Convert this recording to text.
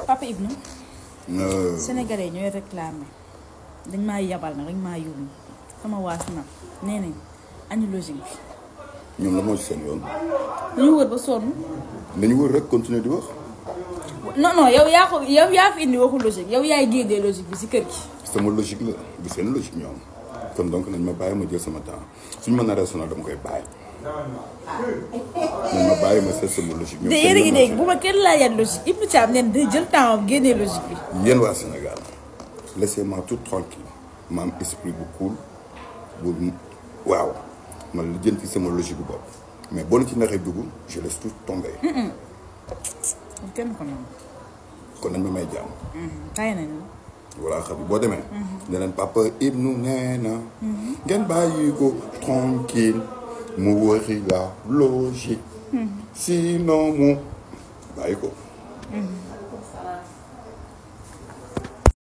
Papa Ibnu Euh, Sénégalais yi ñooy réclamé dañ maa yabal nag dañ maa yóbbu sama waas nag nee nañ añu logique bi ñoom la moo ci seen yoon dañu wër ba sonn dañu wër rek continuer di wax non non yow yaa ko yow yaa fi indi waxu logique yow yaay génnee logique bi si kër gi sama logique la du seen logique ñoom kon donc nañ ma bàyyi ma jël sama temps suñ ma naree sonal dama koy bàyyi nañ ma bàyyi ma seet sama logique ñoom te seen yéen a ngi yoon dégg bu ma kenn laajaat logique Ibou Thiam neen day jël temps am génnee logique bi yéen waa Sénégal laissez-moi tout tranquille ma am esprit bu cool bu waaw man lijjanti sama logique bu bopp mais boo ci naxee dugg je laisse tout tomber kenn ko noonu kon nañ ma may jàmm tay nañ la voilà xam boo demee ne leen papa Ibnu nee na ngeen bàyyi ko tranquille mu wëri la logique sinon mu bàyyi ko